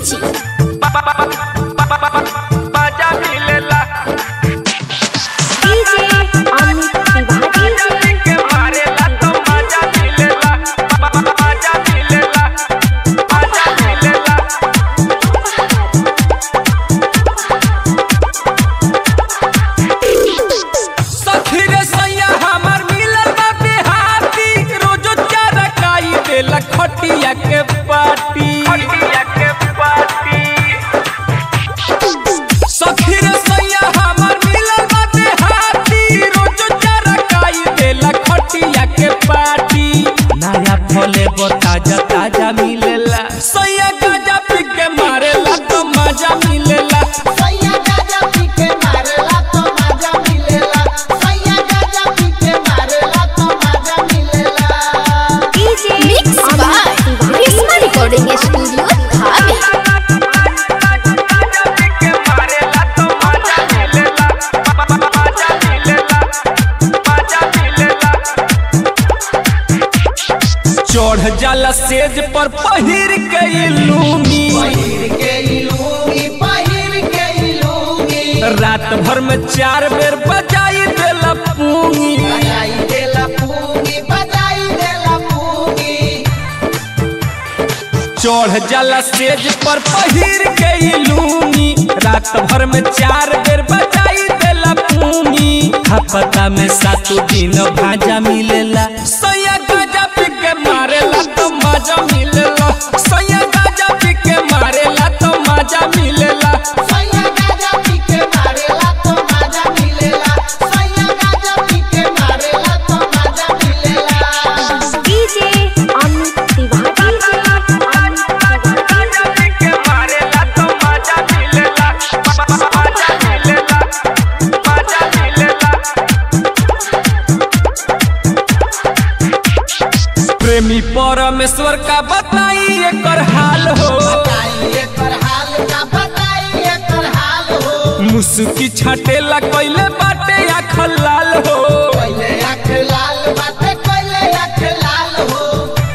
Michi. मजा मिलेला DJ Amit Tiwari. के मारेला तो मजा मिलेला मजा मिलेला मजा मिलेला सखीरे सैया हमर मिलल बा बिहाती रोजो चारा काई देला खटिया के पाटी खटिया के पाटी सखीरे सैया हमर मिलल बा बिहाती रोजो चारा काई देला खटिया के पाटी नया फले बो ताजा ताजा मिलेला सैया गाजा पी के मारेला तो मजा मिलेला सैया गाजा पी के मारेला तो मजा मिलेला सैया गाजा पी के मारेला तो मजा मिलेला DJ Mix by Prisma Recording Studio, Dhabi. चढ़ जाला सेज पर पहिर के ई लूंगी पहिर के इलूंगी पहिर के इलूंगी रात भर में चार बेर बजाई देला पूंगी बजाई देला पूंगी बजाई देला पूंगी चढ़ जाला सेज पर पहिर के ई लूंगी रात भर में चार बेर बजाई देला पूंगी हपता में सातों दिन भाजा मिलेला सैया गाजा पी के मारेला तो मजा मिलेला सैया गाजा पी के मारेला तो मजा मिलेला सैया गाजा पी के मारेला तो मजा मिलेला सैया गाजा पी के मारेला तो मजा मिलेला DJ Amit Tiwari. प्रेमी परमेश्वर का बताई एकर हाल हो बताइए कर हाल का बताइए कर हाल हो मुस्की छाटेला कैले बाटे आँख लाल हो पहले अख लाल बाटे पहले अख लाल हो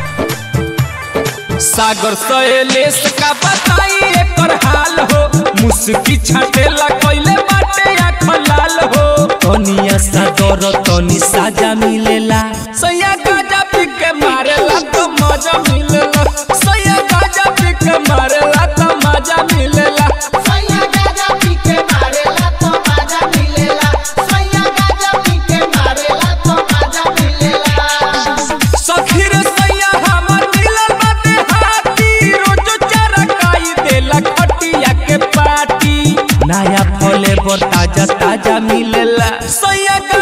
सागर सहेलेस का बताई एकर हाल हो मुस्की छाटेला कैले बाटे आँख लाल हो तनिया सा दर तनी साजा मिलेला सैया गाजा पी के मारेला तो मजा मिलेला सैया गाजा पी के मारेला तो मजा मिलेला सैया गाजा पी के मारेला तो मजा मिलेला सैया गाजा पी के मारेला तो मजा मिलेला सखीर सैया हमर मिलल बाटे हाथी रोज चारा काई देला खटिया के पाटी नया फले पर ताजा ताजा मिलेला सैया